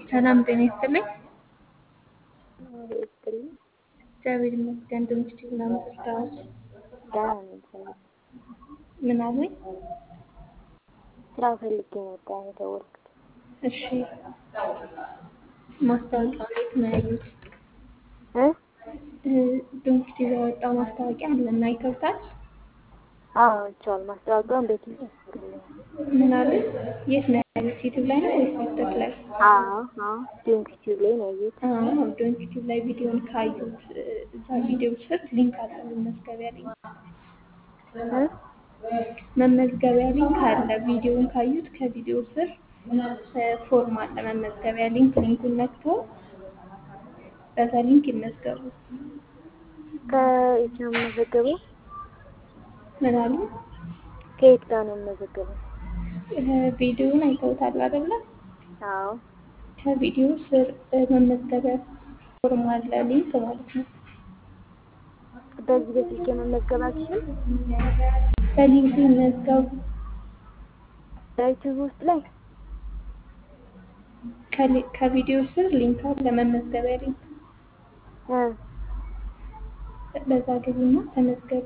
ሰላም ጤና ይስጥልኝ። ይስጥልኝ። እግዚአብሔር ይመስገን። ድምፅሽ ምናምን ትርዳዎች ደህና ነኝ እግዚአብሔር ምን አሉኝ? ስራ ፈልጌ ነበር የደወልኩት። እሺ ማስታወቂያው እንዴት ነው ያዩት? እ ድንክ ቲቪ ያወጣው ማስታወቂያ አለና አይተውታል? አዎ አይቼዋለሁ። ማስታወቂያውን በቲቪ ያስገኛል። ምን አሉኝ? የት ነው ያዩት? ዩቲዩብ ላይ ነው ወይስ ቲክቶክ ላይ? አዎ አዎ ዶንክ ቲዩብ ላይ ነው ያየሁት። አዎ ዶንክ ቲቪ ላይ ቪዲዮን ካዩት እዛ ቪዲዮ ስር ሊንክ አለ መመዝገቢያ ሊንክ እ መመዝገቢያ ሊንክ አለ። ቪዲዮን ካዩት ከቪዲዮ ስር ፎርም አለ መመዝገቢያ ሊንክ። ሊንኩን ነክቶ በዛ ሊንክ ይመዝገቡ። ከየት ነው የምመዘገበው? ምን አሉ? ከየት ጋር ነው የምመዘገበው? ቪዲዮውን አይተውታል አይደለ? አዎ ከቪዲዮ ስር መመዝገቢያ ፎርም አለ ሊንክ ማለት ነው። በዚህ በስልክ መመዝገብ አልችልም? በሊንኩ ይመዝገቡ። በዩቲዩብ ውስጥ ላይ ከሊ- ከቪዲዮ ስር ሊንክ አለ መመዝገቢያ ሊንክ። እ በዛ ግቡና ተመዝገቡ።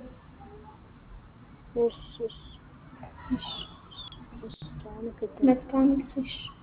እሺ እሺ እሺ፣ እሺ አመሰግናለሁ። መልካም ጊዜ። እሺ።